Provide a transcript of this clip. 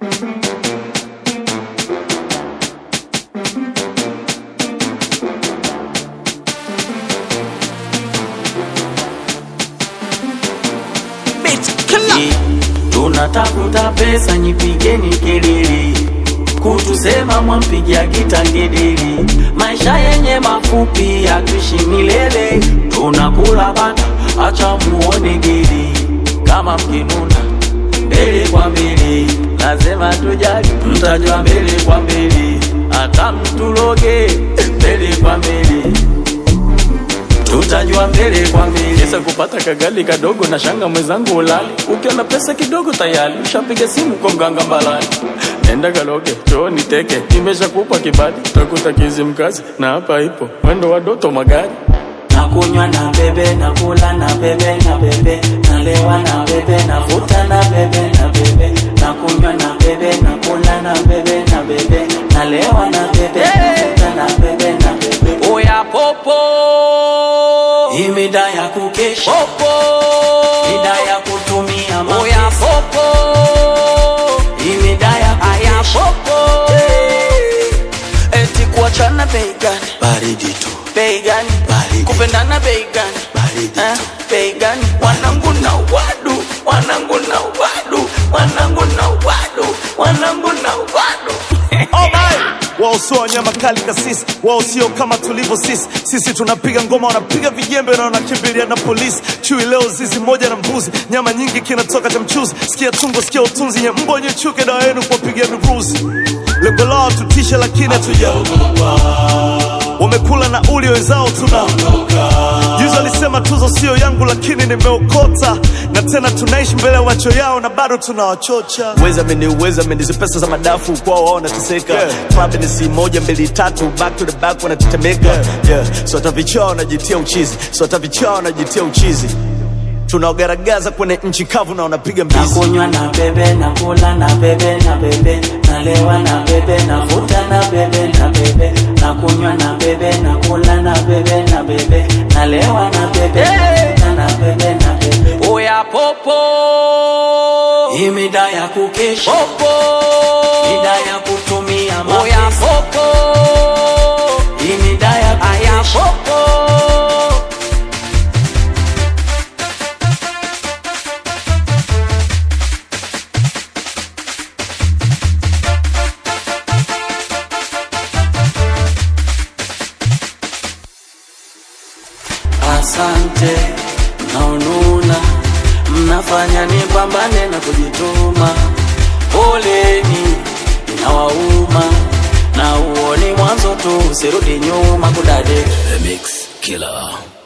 tunatafuta pesa, nyipigeni kelele, kutusema mwampigia gita ngedeli. Maisha yenye mafupi hatuishi milele, tunakula bata, acha muone geli. Kama mkinuna mbele kwa mbele, lazima tujali, mtajua mbele kwa mbele, hata mtuloge mbele kwa mbele tutajua mbele kwa mbele. Kisa kupata kagali kadogo na shanga mwenzangu ulali, ukiona pesa kidogo tayari ushapiga simu kwa mganga mbalani. Nenda kaloge chooni teke, nimeshakupa kibali, takuta kizi mkazi na hapa ipo mwendo wa doto magari nakunywa na bebe nakula na bebe na bebe nalewa na bebe navuta na bebe na bebe nakunywa na bebe nakula na bebe na bebe nalewa na bebe navuta na bebe na bebe oya popo hii mida ya kukesha popo mida ya kutumia mapesa oya popo hii mida ya kukesha popo eti kuachana bei gani baridi tu bei gani Baridi. kupendana bei gani Baridi Eh, tu. bei gani wanangu na wadu wanangu na wadu wanangu na wadu wanangu na wadu wao sio wanyama kali kasisi, wao sio kama tulivyo sisi. Sisi tunapiga ngoma, wanapiga vijembe na wanakimbilia na polisi. Chui leo zizi moja na mbuzi, nyama nyingi kinatoka cha mchuzi. Sikia tungo, sikia utunzi, nye mbo nye chuke, dawa yenu kuwapigia miruzi. Lengo lao tutishe, lakini hatujaogopa. Wamekula na uli wenzao tunaondoka. Juzi alisema tuzo sio yangu, lakini nimeokota, na tena tunaishi mbele ya macho yao na bado tunawachocha. Weza meni uweza meni hizi pesa za madafu kwao wao wanateseka Yeah. club ni si moja mbili tatu back to the back wanatetemeka yeah. so hata vichaa wanajitia uchizi so hata vichaa wanajitia uchizi tunaogaragaza kwenye nchi kavu na wanapiga mbizi nakunywa na bebe nakula na bebe na bebe nalewa na bebe navuta na bebe na bebe nakunywa na bebe nakula na bebe na bebe nalewa na bebe navuta na bebe na bebe oya popo hii mida ya kukesha popo mida ya kutumia mapesa oya popo hii mida ya kukesha popo Asante mnaonuna, mnafanya nipambane na kujituma. Poleni inawauma, na uoni mwanzo tu, usirudi nyuma kudade. The Mix Killer